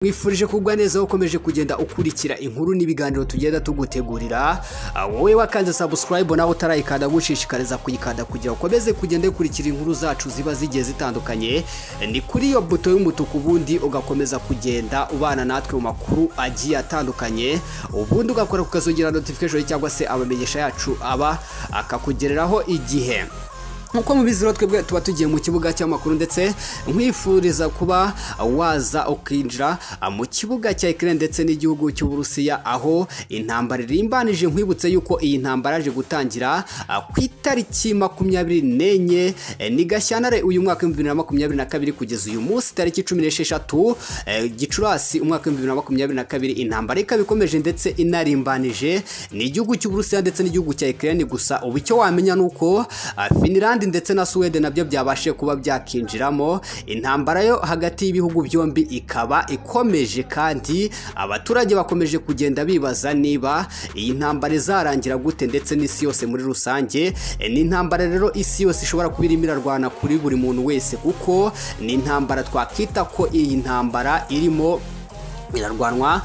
mwifurije kugwa neza ukomeje kugenda ukurikira inkuru n'ibiganiro tugenda tugutegurira wowe wakanze subscribe nawe utarayikanda gushishikariza kuyikanda kugira ukomeze kugenda ukurikira inkuru zacu ziba zigiye zitandukanye ni kuri iyo buto y'umutuku ubundi ugakomeza kugenda ubana natwe mu makuru agiye atandukanye ubundi ugakora kukazongera notification cyangwa se amamenyesha yacu aba akakugereraho igihe nkuko mubiziro twebwe tuba tugiye mu kibuga cy'amakuru ndetse nkwifuriza kuba waza ukinjira mu kibuga cya Ukraine ndetse n'igihugu cy'Uburusiya aho intambara irimbanije nkwibutse yuko iyi ntambara yaje gutangira ku itariki makumyabiri n'enye ni Gashyantare uyu mwaka w'ibihumbi bibiri na makumyabiri na kabiri kugeza uyu munsi tariki cumi n'esheshatu Gicurasi umwaka w'ibihumbi bibiri na makumyabiri na kabiri intambara ikaba ikomeje ndetse inarimbanije ni igihugu cy'Uburusiya ndetse n'igihugu cya Ukraine gusa ubu icyo wamenya ni uko Finland Finland ndetse na Sweden nabyo byabashe kuba byakinjiramo intambara yo hagati y'ibihugu byombi ikaba ikomeje kandi abaturage bakomeje kugenda bibaza niba iyi ntambara izarangira gute ndetse n'isi yose muri rusange ni intambara rero isi yose ishobora kuba irimo irarwana kuri buri muntu wese kuko ni intambara twakita ko iyi ntambara irimo irarwanwa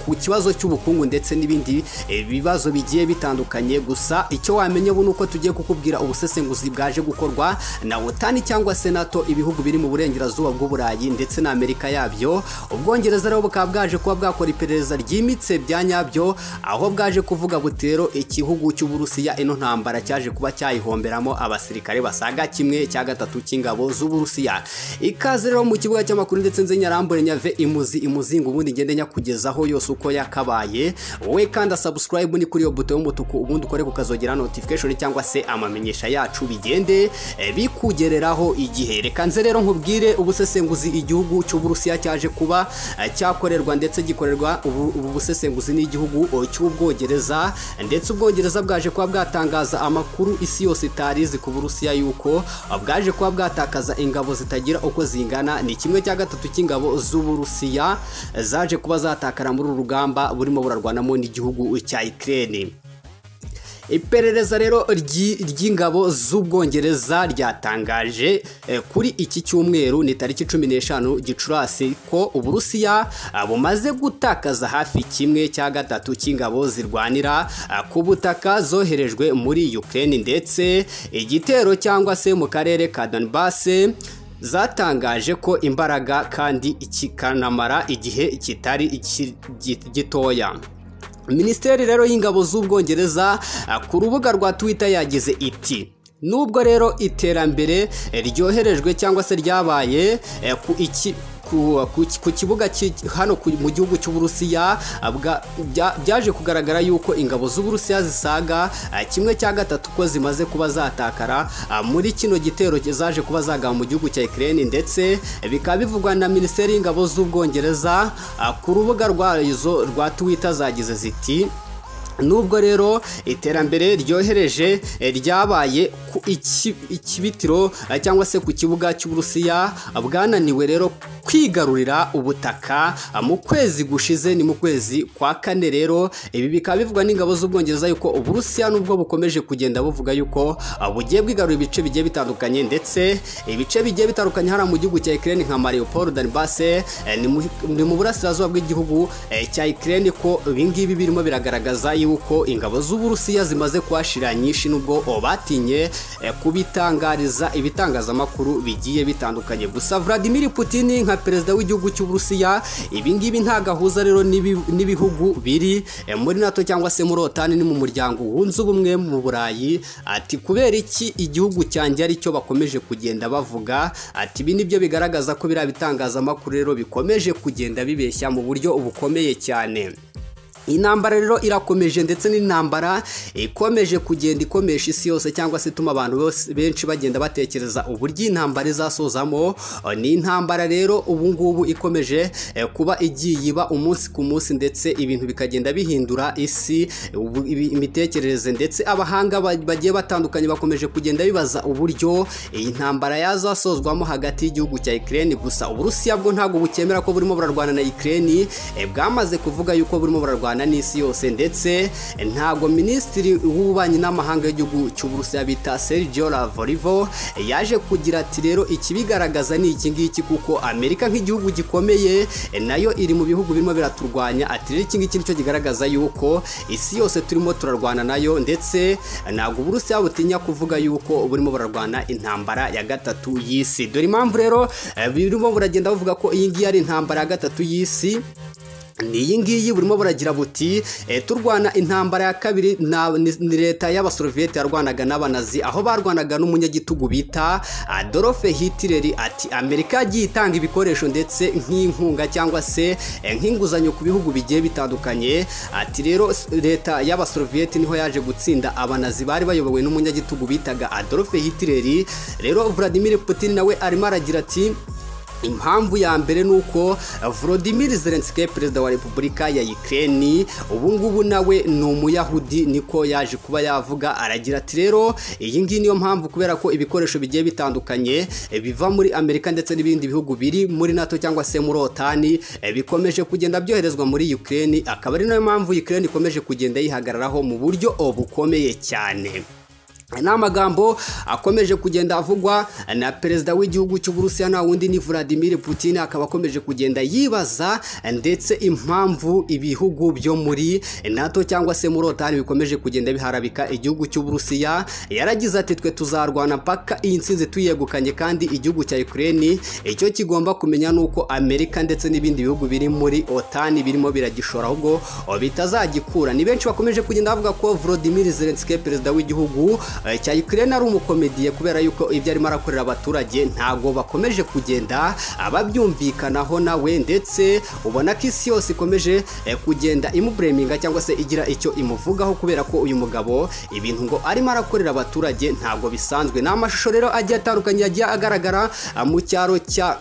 ku kibazo cy'ubukungu ndetse n'ibindi bibazo bigiye bitandukanye gusa icyo wamenya ubu ni uko tugiye kukubwira ubusesenguzi bwaje gukorwa na otani cyangwa se nato ibihugu biri mu burengerazuba bw'uburayi ndetse na amerika yabyo ubwongereza rero bukaba bwaje kuba bwakora iperereza ryimitse bya nyabyo aho bwaje kuvuga butero igihugu cy'uburusiya ino ntambara cyaje kuba cyayihomberamo abasirikare basaga kimwe cya gatatu cy'ingabo z'uburusiya ikaze rero mu kibuga cy'amakuru ndetse nze nyarambure nyave imu imuzi imuzinga ubundi ngende nyakugezaho yose uko yakabaye wowe kandi subscribe ni kuri iyo buto y'umutuku ubundi ukore kukazogera notification cyangwa se amamenyesha yacu bigende bikugereraho igihe reka nze rero nkubwire ubusesenguzi igihugu cy'uburusiya cyaje kuba cyakorerwa ndetse gikorerwa ubu busesenguzi n'igihugu cy'ubwongereza ndetse ubwongereza bwaje kuba bwatangaza amakuru isi yose itari izi ku burusiya yuko bwaje kuba bwatakaza ingabo zitagira uko zingana ni kimwe cya gatatu cy'ingabo z'uburusiya zaje kuba zatakara muri uru rugamba burimo burarwanamo n'igihugu cya Ukraine iperereza rero ry'ingabo z'ubwongereza ryatangaje kuri iki cyumweru ni tariki cumi n'eshanu gicurasi ko uburusiya bumaze gutakaza hafi kimwe cya gatatu cy'ingabo zirwanira ku butaka zoherejwe muri Ukraine ndetse igitero cyangwa se mu karere ka Donbass zatangaje ko imbaraga kandi kikanamara igihe kitari gitoya minisiteri rero y'ingabo z'ubwongereza ku rubuga rwa twitter yagize iti nubwo rero iterambere ryoherejwe cyangwa se ryabaye ku iki ku kibuga hano mu gihugu cy'uburusiya byaje kugaragara yuko ingabo z'uburusiya zisaga kimwe cya gatatu ko zimaze kuba zatakara muri kino gitero zaje kuba zagaba mu gihugu cya Ukraine ndetse bikaba bivugwa na minisiteri y'ingabo z'ubwongereza ku rubuga rwazo rwa twitter zagize ziti nubwo rero iterambere ryohereje ryabaye ku ikibitiro cyangwa se ku kibuga cy'uburusiya bwananiwe rero kwigarurira ubutaka mu kwezi gushize ni mu kwezi kwa kane rero ibi bikaba bivugwa n'ingabo z'ubwongereza yuko uburusiya nubwo bukomeje kugenda buvuga yuko bugiye bwigarura ibice bigiye bitandukanye ndetse ibice bigiye bitandukanye hariya mu gihugu cya Ukraine nka Mariupol Donbass ni mu burasirazuba bw'igihugu cya Ukraine ko ibingibi birimo biragaragaza yuko ingabo z'uburusiya zimaze kuhashira nyinshi nubwo batinye kubitangariza ibitangazamakuru bigiye bitandukanye gusa Vladimir Putin nka perezida w'igihugu cy'uburusiya ibingibi ntabwo ahuza rero n'ibihugu biri muri nato cyangwa se muri otani ni mu muryango wunze ubumwe mu burayi ati kubera iki igihugu cyanjye ari cyo bakomeje kugenda bavuga ati ibi nibyo bigaragaza ko biriya bitangazamakuru rero bikomeje kugenda bibeshya mu buryo bukomeye cyane intambara rero irakomeje ndetse n'intambara ikomeje kugenda ikomesha isi yose cyangwa se ituma abantu benshi bagenda batekereza uburyo intambara izasozamo ni intambara rero ubu ngubu ikomeje kuba igiye iba umunsi ku munsi ndetse ibintu bikagenda bihindura isi imitekerereze ndetse abahanga bagiye batandukanye bakomeje kugenda bibaza uburyo iyi ntambara yazasozwamo hagati y'igihugu cya Ukraine gusa uburusiya bwo ntabwo bukemera ko burimo burarwana na Ukraine bwamaze kuvuga yuko burimo burarwana y'abana n'isi yose ndetse ntago minisitiri w'ububanyi n'amahanga y'igihugu cy'uburusiya bita Sergio Lavrivo yaje kugira ati rero ikibigaragaza ni iki ngiki kuko Amerika nk'igihugu gikomeye nayo iri mu bihugu birimo biraturwanya ati rero iki ngiki nicyo kigaragaza yuko isi yose turimo turarwana nayo ndetse ntabwo uburusiya butinya kuvuga yuko burimo burarwana intambara ya gatatu y'isi dore impamvu rero eh, birimo buragenda buvuga ko iyi ngiyi ari intambara ya gatatu y'isi ni iyi ngiyi burimo buragira buti eh, turwana intambara ya kabiri na- ni ni leta y'abasoroviyete yarwanaga n'abanazi aho barwanaga n'umunyagitugu bita adolphe hitler ati amerika yagiye itanga ibikoresho ndetse nk'inkunga cyangwa se eh, nk'inguzanyo ku bihugu bigiye bitandukanye ati rero s- leta y'abasoroviyete niho yaje gutsinda abanazi bari bayobowe n'umunyagitugu bitaga adolphe hitler rero vladimir putin nawe arimo aragira ati impamvu ya mbere ni uko volodimir zelenski perezida wa repubulika ya ukraine ubu ngubu nawe ni umuyahudi niko yaje kuba yavuga aragira ati rero iyi ngiyi niyo mpamvu kubera ko ibikoresho bigiye bitandukanye eh, biva muri amerika ndetse n'ibindi bihugu biri muri nato cyangwa se muri otani eh, bikomeje kugenda byoherezwa muri ukraine akaba ari nayo mpamvu ukraine ikomeje kugenda yihagararaho mu buryo bukomeye cyane ni amagambo akomeje kugenda avugwa na perezida w'igihugu cy'uburusiya na wundi ni Vladimir Putin akaba akomeje kugenda yibaza ndetse impamvu ibihugu byo muri NATO cyangwa se muri OTAN bikomeje kugenda biharabika igihugu cy'uburusiya yaragize ati twe tuzarwana mpaka iyi nsinzi tuyegukanye kandi igihugu cya Ukraine icyo kigomba kumenya ni uko Amerika ndetse n'ibindi bihugu biri muri OTAN birimo biragishora ahubwo bitazagikura ni benshi bakomeje kugenda bavuga ko Volodymyr Zelensky perezida w'igihugu eh, cya Ukraine ari umukomediye kubera yuko ibyo arimo arakorera abaturage ntago bakomeje kugenda ababyumvikanaho nawe ndetse ubona ko isi yose ikomeje eh, kugenda imubureminga cyangwa se igira icyo imuvugaho kubera ko uyu mugabo ibintu ngo arimo arakorera abaturage ntago bisanzwe ni amashusho rero agiye atandukanye yagiye agaragara ah, mu cyaro cya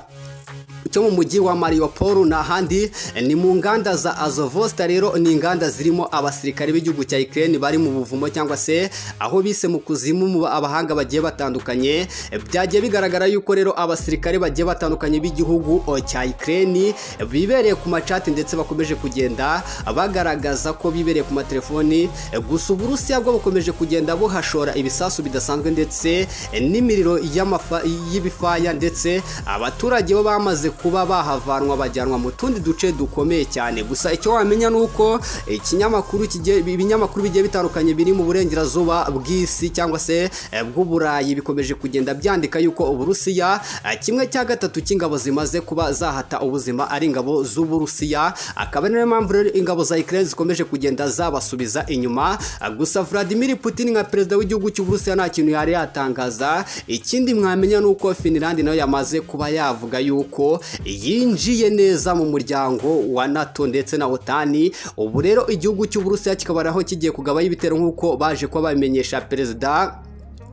cyo mu mujyi wa Mariupol n'ahandi ni mu nganda za Azovosta rero ni inganda zirimo abasirikare b'igihugu cya Ukraine bari mu buvumo cyangwa se aho bise mu kuzimu mu abahanga bagiye batandukanye byagiye bigaragara yuko rero abasirikare bagiye batandukanye b'igihugu o, cya Ukraine bibereye ku macati ndetse bakomeje kugenda bagaragaza ko bibereye ku matelefoni gusa Uburusiya bwo bukomeje kugenda buhashora ibisasu bidasanzwe ndetse n'imiriro y'amafa- y'ibifaya ndetse abaturage bo bamaze kuba bahavanwa bajyanwa mu tundi duce dukomeye cyane gusa icyo wamenya ni uko ikinyamakuru kigiye- ibinyamakuru bigiye bitandukanye biri mu burengerazuba bw'isi cyangwa se eh, bw'uburayi bikomeje kugenda byandika yuko uburusiya eh, kimwe cya gatatu cy'ingabo zimaze kuba zahata ubuzima ari ingabo z'uburusiya akaba ari nayo mpamvu rero ingabo za Ukraine zikomeje kugenda zabasubiza inyuma Ah, gusa Vladimir Putin nka perezida w'igihugu cy'uburusiya nta kintu yari yatangaza ikindi mwamenya ni uko Finland nayo yamaze kuba yavuga yuko yinjiye neza mu muryango wa NATO ndetse na OTAN ubu rero igihugu cy'uburusiya kikaba naho kigiye kugabayo ibitero nk'uko baje kuba babimenyesha perezida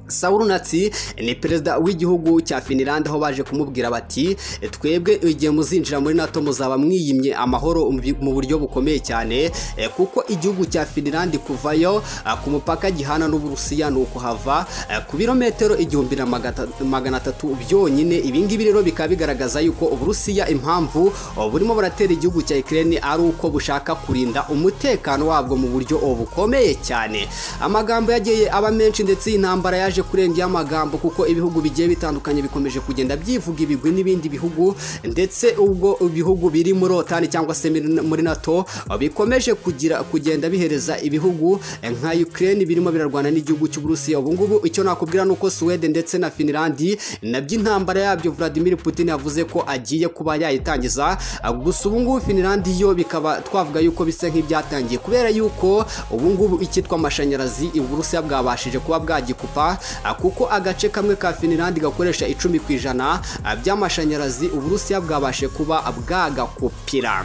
Saul Natsi ni perezida w'igihugu cya Finland aho baje kumubwira bati twebwe igihe muzinjira muri NATO muzaba mwiyimye amahoro mu bi- mu buryo bukomeye cyane eh, kuko igihugu cya Finland kuvayo ah, ku mupaka gihana n'Uburusiya ni ukuhava eh, ku birometero igihumbi na magata- magana atatu byonyine ibi ngibi rero bikaba bigaragaza yuko Uburusiya impamvu oh, burimo buratera igihugu cya Ukraine ari uko bushaka kurinda umutekano wabwo mu buryo oh, bukomeye cyane amagambo yagiye aba menshi ndetse iyi ntambara yaje kurenga amagambo kuko ibihugu bigiye bitandukanye bikomeje kugenda byivuga ibigwi n'ibindi bihugu ndetse ubwo ibihugu biri muri otani cyangwa se muri- muri nato bikomeje kugira kugenda bihereza ibihugu eh, nka Ukraine birimo birarwana n'igihugu cy'uburusiya ubu ngubu icyo nakubwira ni uko Sweden ndetse na Finland nabyo intambara yabyo Vladimir Putin yavuze ko agiye kuba yayitangiza ah, gusa ubu ngubu Finland yo bikaba twavuga yuko bisa nk'ibyatangiye kubera yuko ubu ngubu icyitwa amashanyarazi Uburusiya bwabashije kuba bwagikupa ah, kuko agace kamwe ka Finland gakoresha icumi ku ijana ah, by'amashanyarazi Uburusiya bwabashe kuba bwagakupira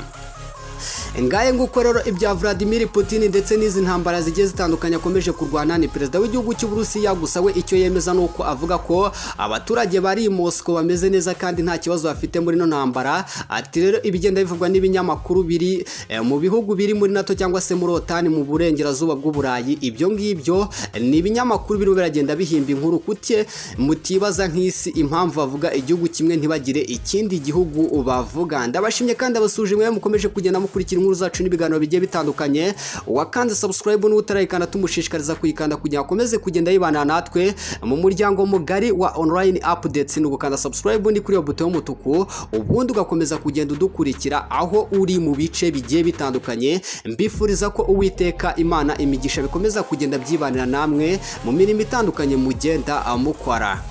ngaye nguko rero ibya Vladimir Putin ndetse n'izi ntambara zigiye zitandukanye akomeje kurwana ni perezida w'igihugu cy'uburusiya gusa we icyo yemeza ni uko avuga ko abaturage bari i Moscow bameze neza kandi nta kibazo bafite muri ino ntambara ati rero ibigenda bivugwa n'ibinyamakuru biri eh, mu bihugu biri muri NATO cyangwa se muri OTAN mu burengerazuba bw'uburayi ibyo ngibyo ni ibinyamakuru birimo biragenda bihimba inkuru kuke mutibaza nk'isi impamvu bavuga igihugu kimwe ntibagire ikindi gihugu bavuga ndabashimye kandi abasuje mwe mukomeje kugenda mukurikira inkuru zacu n'ibiganiro bigiye bitandukanye wakanze subscribe n'utarayikanda tumushishikariza kuyikanda kugira ngo akomeze kugenda yibana natwe mu muryango mugari wa online updates ni ugukanda subscribe ni kuri iyo buto y'umutuku ubundi ugakomeza kugenda udukurikira aho uri mu bice bigiye bitandukanye mbifuriza ko uwiteka imana imigisha bikomeza kugenda byibanira namwe mu mirimo itandukanye mugenda mukora